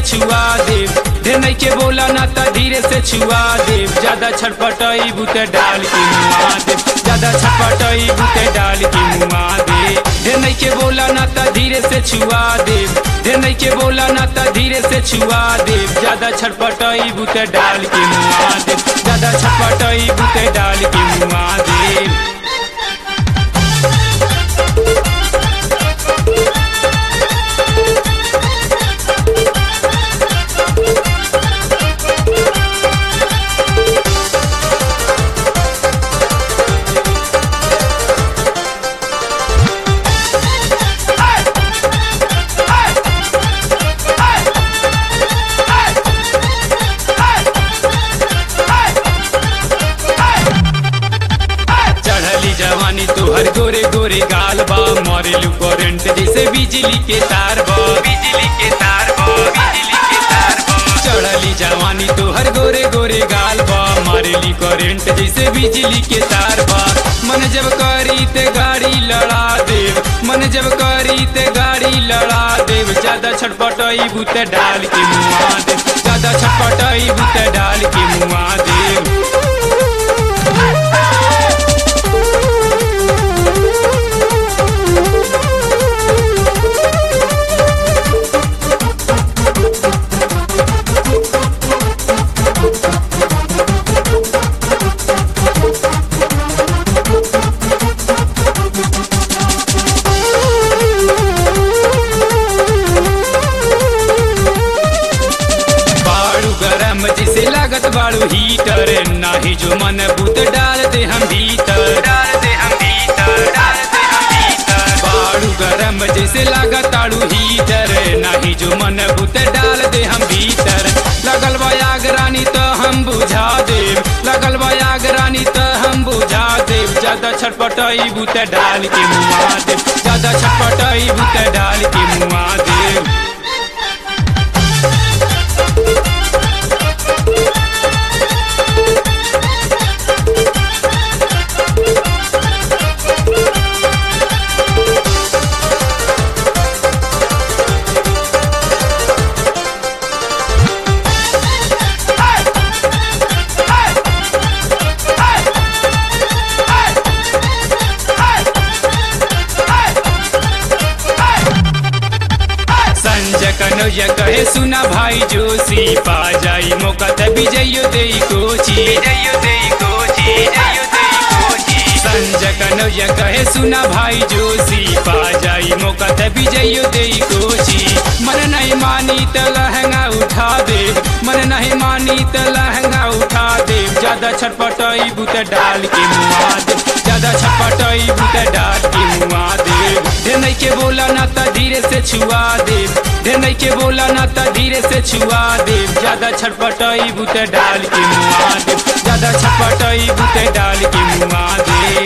छुआ देव ढेर नहीं के बोला ना त धीरे से छुआ देव ज्यादा छटपटाई बुते डाल के मुआ देव ज्यादा छटपटाई बुते डाल के मुआ दे ढेर नहीं के बोला ना त धीरे से छुआ देव ढेर नहीं के बोला ना त धीरे से छुआ देव ज्यादा छटपटाई बुते डाल के मुआ देव ज्यादा छटपटाई बुते डाल के मुआ देव चढ़ली जवानी तोहर गोरे गोरे गाल बा मरेलू करंट जैसे बिजली के तार बा बिजली के तार बा बिजली के तार बा चढ़ली जवानी तोहर गोरे गोरे गाल बा मरेली करंट जैसे बिजली के तार बा मन जब करी ते गाड़ी लड़ा देव मन जब करी ते गाड़ी लड़ा देव ज्यादा छटपटाई बुते डाल के मुआ देव ज्यादा छटपटाई बुते डाल के मुआ देव बाड़ू गरम जिसे लागत बाड़ू हीटर नाही जो मन बुत डाल दे हम भीतर डाल दे हम भीतर डाल दे हम भीतर बाड़ू गरम जैसे लागत आड़ू हीटर नाही जो मन बुत डाल दे हम भीतर लगल बा आग रानी तो हम बुझा देव लगल बा आग रानी तो हम बुझा देव ज्यादा छटपटाई बुत डाल के मुआ देव ज्यादा छटपटाई बुत डाल के मुआ देव संजय कन्हैया कहे सुना भाई जोशी पा जाई मौका त विजयो दे कोची विजयो दे कोची विजयो दे कोची संजय कन्हैया कहे सुना भाई जोशी पा जाई मौका त विजयो दे कोची मन नहीं मानी त लहंगा उठा दे मन नहीं मानी त लहंगा उठा दे ज्यादा छटपटाई बुत डाल के मुआ दे ज्यादा छटपटाई बुत डाल के मुआ दे ढेर नहीं के बोला ना त धीरे से छुआ देव ढेर नहीं के बोला ना त धीरे से छुआ देव ज्यादा छटपटाई बुते डाल के मुआ देव ज्यादा छटपटाई बुते डाल के मुआ देव